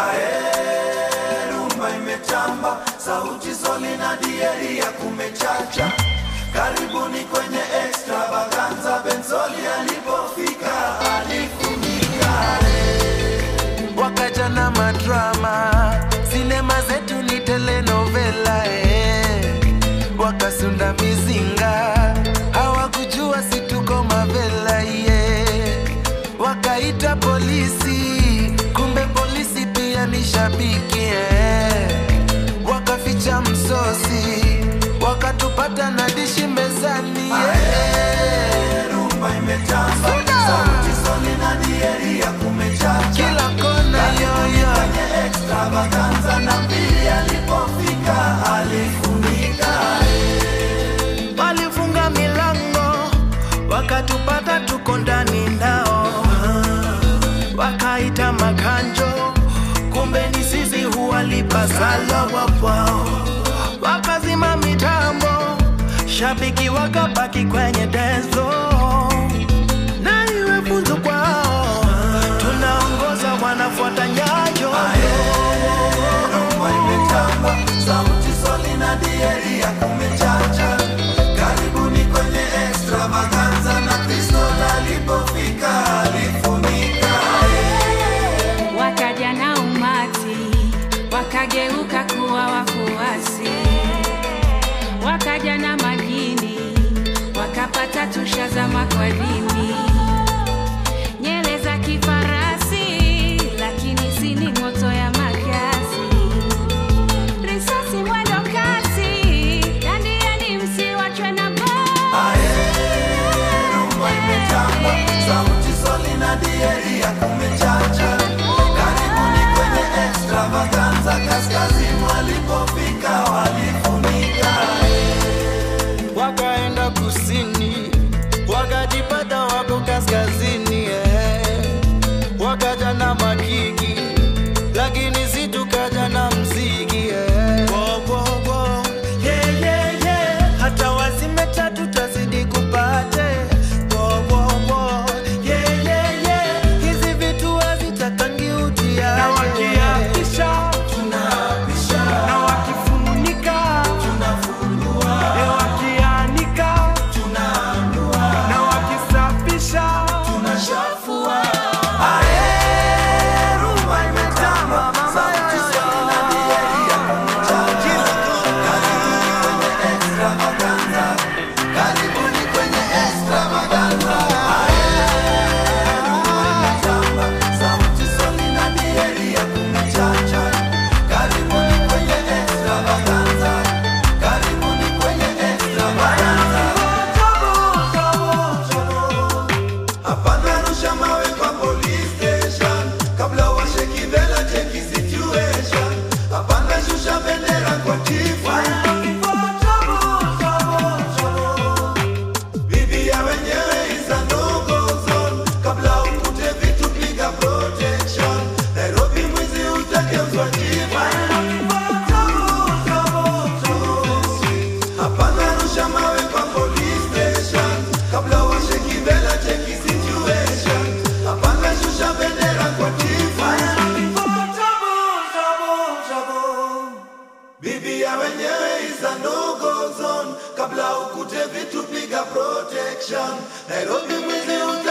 Ae, rumba imetamba, sauti soli na dieri ya kumechacha. Karibuni kwenye extravaganza, Benzoli alipofika alifunika. wakaja na madrama, sinema zetu ni telenovela eh. Wakasunda mizinga, hawakujua si tuko mavela yeah. Wakaita polisi, kumbe polisi pia ni shabiki eh. Wakaficha msosi, wakatupata na dishi mezani yeah. Ae, rumba imetamba, sauti soli na dieri ya kumechacha. Kila kona yoyo Kwenye extravaganza na mbili alipofika alifunika. walifunga milango wakatupata tuko ndani nao wakaita makanjo kumbe ni sisi huwalipa sala wapwao wakazima mitambo shabiki wakabaki kwenye denzo na iwe funzo kwao tunaongoza wanafuata nyayo Rumba imetamba, sauti soli na dieri ya kumechacha. Karibuni kwenye extravaganza na Kristo alipofika alifunika. wakaja na umati wakageuka kuwa wafuasi wakaja na majini wakapata tushazama kwa dini nyele za kifarasi lakini sini moto ya makasi risasi mwendo kasi dandiani msiwachwe na baa Rumba imetamba, sauti soli na dieri ya kumechacha. Karibuni kwenye extravaganza, kaskazini walipofika walifunika. wakaenda kusini wakajipata wako kaskazini eh. wakaja na makiki lakini si tukaja na mziki eh. Wo, wo, wo. Yeah, yeah, yeah. hata wazime tatu tazidi kupate Wo, wo, wo. Yeah, yeah, yeah. hizi vitu hazitakangi utiaje. na wakiapisha Tunaapisha, na wakifunika tunafunua, e wakianika tunaanua, na wakisafisha tunashafua. Ae, rumba imetamba, sauti soli na dieri ya kumechacha. Karibuni kwenye extravaganza, karibuni kwenye extravaganza. Ae, rumba imetamba, sauti soli na dieri ya kumechacha. Karibuni kwenye extravaganza, karibuni kwenye extravaganza. Hapana rusha mawe kwa police station kabla washeki vela cheki situation. Hapana shusha bendera kwa chifu. Bibi ya wenyewe is a no-go zone. Kabla ukute vitu piga protection. Nairobi mwizi utageuzwa chifu. Hapana rusha mawe kwa police station kabla washeki vela cheki situation. Hapana shusha bendera kwa chifu. Bibi ya wenyewe is a no-go zone kabla ukute vitu piga protection. Nairobi mwizi uta